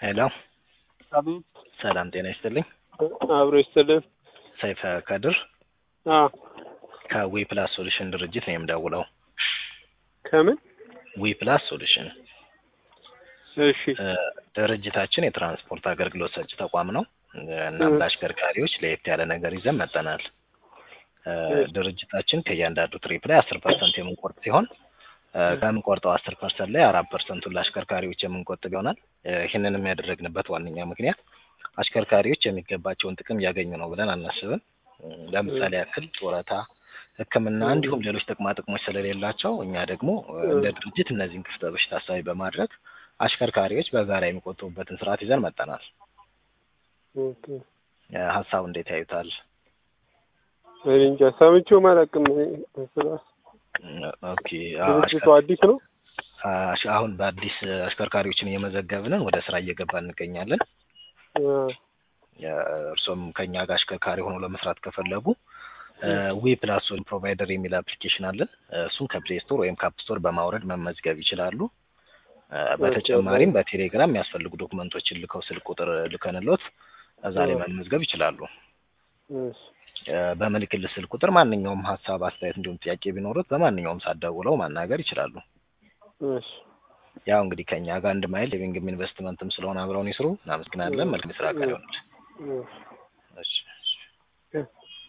ሄሎ አቤት ሰላም ጤና ይስጥልኝ። አብሮ ይስጥልን። ሰይፈ ከድር አ ከዊ ፕላስ ሶሉሽን ድርጅት ነው የምደውለው። ከምን? ዊ ፕላስ ሶሉሽን እሺ እ፣ ድርጅታችን የትራንስፖርት አገልግሎት ሰጪ ተቋም ነው። እናም ለአሽከርካሪዎች ለየት ያለ ነገር ይዘን መጠናል። እ፣ ድርጅታችን ከእያንዳንዱ ትሪፕ ላይ አስር ፐርሰንት የምንቆርጥ ሲሆን እ፣ ከምንቆርጠው አስር ፐርሰንት ላይ አራት ፐርሰንቱን ለአሽከርካሪዎች የምንቆጥብ ይሆናል። እ፣ ይህንንም ያደረግንበት ዋነኛ ምክንያት አሽከርካሪዎች የሚገባቸውን ጥቅም እያገኙ ነው ብለን አናስብም። እ፣ ለምሳሌ ያክል ጡረታ፣ ሕክምና እንዲሁም ሌሎች ጥቅማ ጥቅሞች ስለሌላቸው እኛ ደግሞ እ፣ እንደ ድርጅት እነዚህን ክፍተቶች ታሳቢ በማድረግ አሽከርካሪዎች በጋራ የሚቆጥቡበትን ስርዓት ይዘን መጠናል። ኦኬ። እ፣ ሀሳቡ እንዴት ያዩታል? እኔ እንጃ ሰምቼውም አላውቅም። ስራ እ፣ ኦኬ ድርጅቱ አዲስ ነው። አሽ- አሁን በአዲስ አሽከርካሪዎችን እየመዘገብንን ወደ ስራ እየገባ እንገኛለን። አ፣ እርሶም ከኛ ጋር አሽከርካሪ ሆኖ ለመስራት ከፈለጉ ዊ ፕላስ ሶል ፕሮቫይደር የሚል አፕሊኬሽን አለን። እ፣ እሱን ከፕሌይ ስቶር ወይም ካፕ ስቶር በማውረድ መመዝገብ ይችላሉ። እ፣ በተጨማሪም በቴሌግራም የሚያስፈልጉ ዶክመንቶችን ልከው ስልክ ቁጥር ልከንሎት እዛ ላይ መመዝገብ ይችላሉ። እሺ እ፣ በምልክልህ ስልክ ቁጥር ማንኛውም ሀሳብ፣ አስተያየት እንዲሁም ጥያቄ ቢኖሩት በማንኛውም ሰዓት ደውለው ማናገር ይችላሉ። እሺ ያው እንግዲህ ከኛ ጋር አንድ ማይል ሊቪንግም ኢንቨስትመንትም ስለሆነ አብረውን ይስሩ። እናመሰግናለን። መልካም የስራ ቀን ይሆንልህ። እሺ እሺ